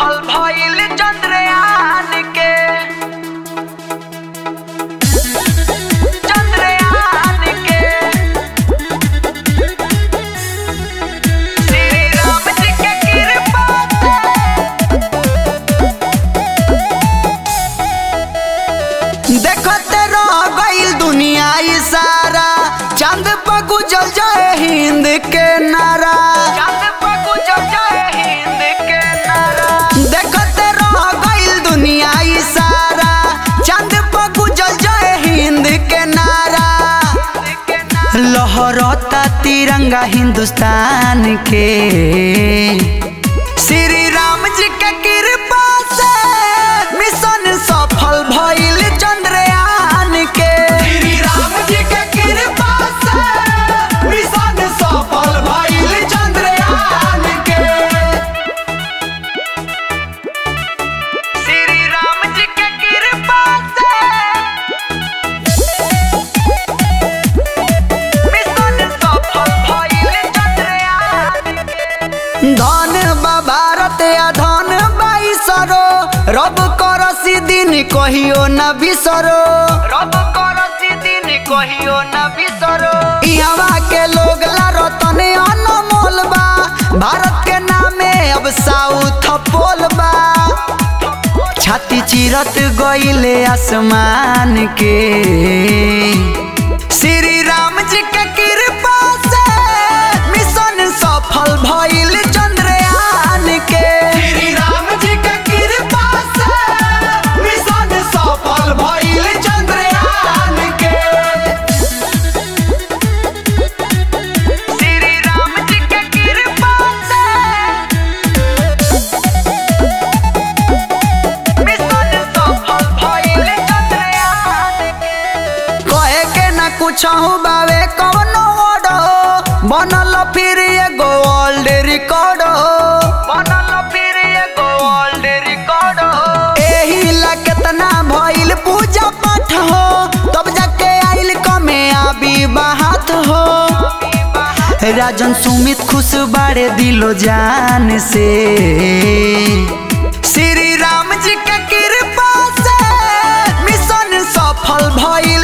सफल भइल चंद्रयान के चंद्रयान के श्री राम जी के कृपा देखते रह गईल दुनिया ई सारा चांद पर गुजल जाए हिंद के नारा चांद पर गुजर जाए हिंद के नारा देखते रह गईल दुनिया ई सारा चांद पर गुजल जाए हिंद के नारा लहरता तिरंगा हिंदुस्तान के श्री राम जी के कृपा से मिशन सफल भइल चंद्रयान के श्री राम जी के कृपा से मिशन सफल भइल चंद्रयान के श्री राम जी के कृपा से मिशन सफल भइल चंद्रयान के धन बा भारत या धन बाई सरो रब करसी दिन कहियो न बिसरो रब करसी दिन कहियो न बिसरो इहवा के लोग ला रतन अनमोल बा भारत के नामे अब साउथ पोल बा छाती चिरत गईले आसमान के श्री राम जी के कृपा से मिशन सफल भइल चंद्रयान के श्री राम जी के कृपा से मिशन सफल भइल चंद्रयान के श्री राम जी के कृपा से मिशन सफल भइल चंद्रयान के कहे के ना कुछ बावे कवनो ओडो बनल फिर एगो वर्ल्ड रिकॉर्ड बनल फिर एगो वर्ल्ड रिकॉर्ड एही ला केतना भइल पूजा पाठ हो तब जाके आइल कमे आबी बात हो राजन सुमित खुश बाड़े दिलो जान से श्री राम जी के कृपा से मिशन सफल भइल